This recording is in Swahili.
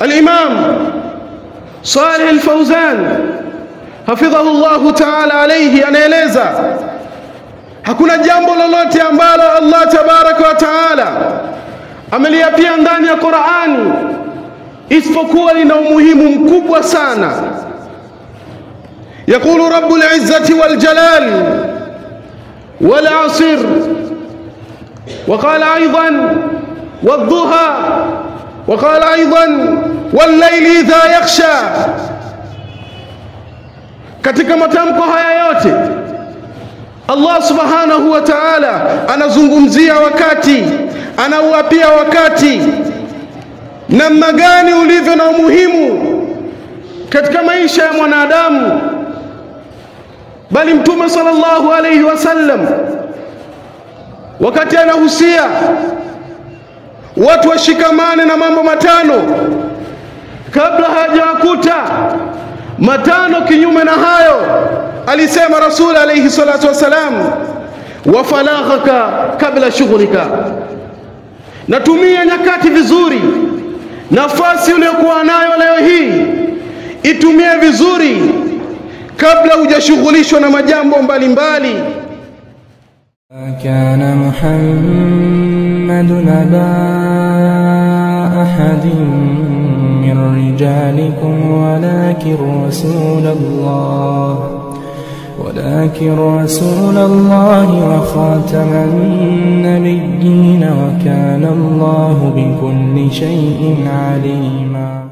Al-Imam Saleh Al-Fauzan hafidhahu Allahu ta'ala alayhi anaeleza hakuna jambo lolote ambalo Allah tabaraka wa taala ameliapia ndani ya Qur'ani isipokuwa lina umuhimu mkubwa sana يقول رب العزة والجلال والعصر وقال أيضا والضحى وقال أيضا والليل إذا يخشى katika matamko haya yote Allah subhanahu wa ta'ala anazungumzia wakati anauapia wakati namna gani ulivyo na umuhimu katika maisha ya mwanadamu bali mtume sallallahu alayhi wasallam wakati anahusia watu washikamane na mambo matano kabla hajawakuta matano kinyume na hayo alisema rasul alayhi salatu wasalam wa falaghaka kabla shughlika natumia nyakati vizuri nafasi uliyokuwa nayo leo hii itumie vizuri kabla hujashughulishwa na majambo mbalimbali كان محمد أبا أحد من رجالكم ولكن رسول الله ولكن رسول الله وخاتم النبيين وكان الله بكل شيء عليما